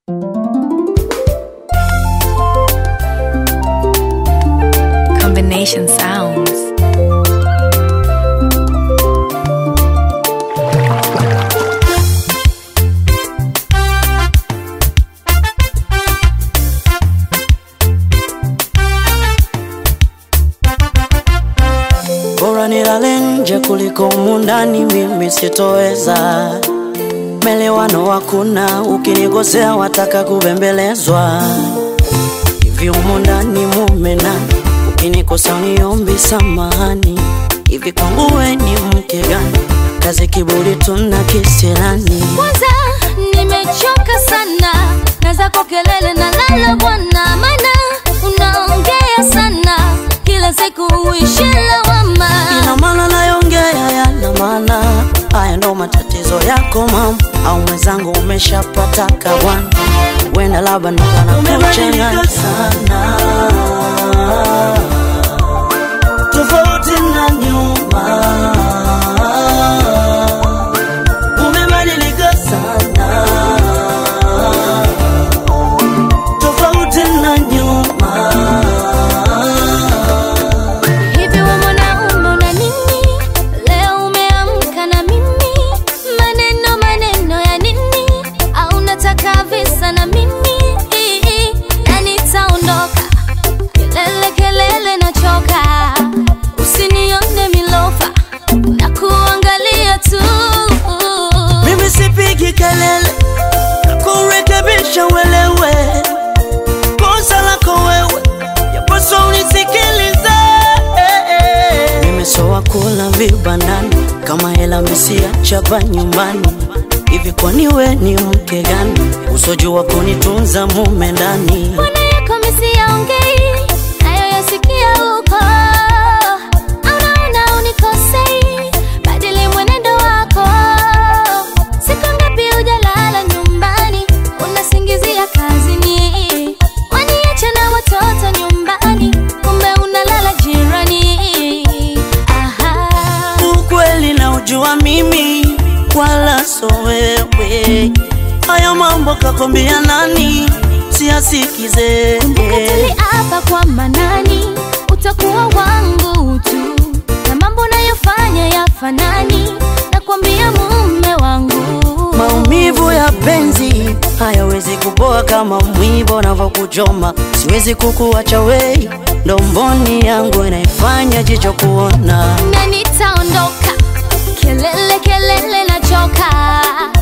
Combination sounds. Bora nilale nje kuliko humu ndani, mimi sitoweza. Melewano hakuna, ukinigosea wataka kubembelezwa. Hivi humu ndani mume nani? Ukinikosa uniombi samahani. Hivi kwangu we ni mke gani? Kazi kiburi tuna kisirani. Kwanza nimechoka sana na zako kelele na lala bwana, maana unaongea sana kila siku uishi lawama. Ina maana nayongea yana maana, haya ndo matatizo yako mama, au mwenzangu umeshapata kawana, wenda labda ndo kanakuchanganya sana, tofauti na nyuma, umebadilika sana, tofauti na nyuma. Hivi we mwanaume una nini? Leo umeamka na mimi, maneno maneno ya nini? Au unataka visa na mimi? Na nitaondoka, kelele kelele nachoka, usinione milofa na kuangalia tu. Mimi sipigi kelele kurekebisha uelewe kosa lako wewe, yapaswa unisikilize. Mimi so wakula vibandani kama hela misia chapa nyumbani. Hivi kwani we ni mke gani usojua kunitunza mume ndani? Mbona yako misiyaongei nayo yasikia huko? Anaona unikosei, badili mwenendo wako. Siku ngapi hujalala nyumbani, unasingizia kazini, waniache na watoto nyumbani, kumbe unalala jirani. Aha. Ukweli na ujua mimi wala so wewe, haya mambo kakwambia nani? Siyasikize Mkatili hapa kwa manani, utakuwa wangu tu, na mambo unayofanya yafanani, nakwambia mume wangu. Maumivu ya penzi hayawezi kupoa kama mwiba unavyokuchoma. Siwezi kukuacha wei, ndo mboni yangu inaifanya jicho kuona. na nitaondoka, kelele kelele nachoka,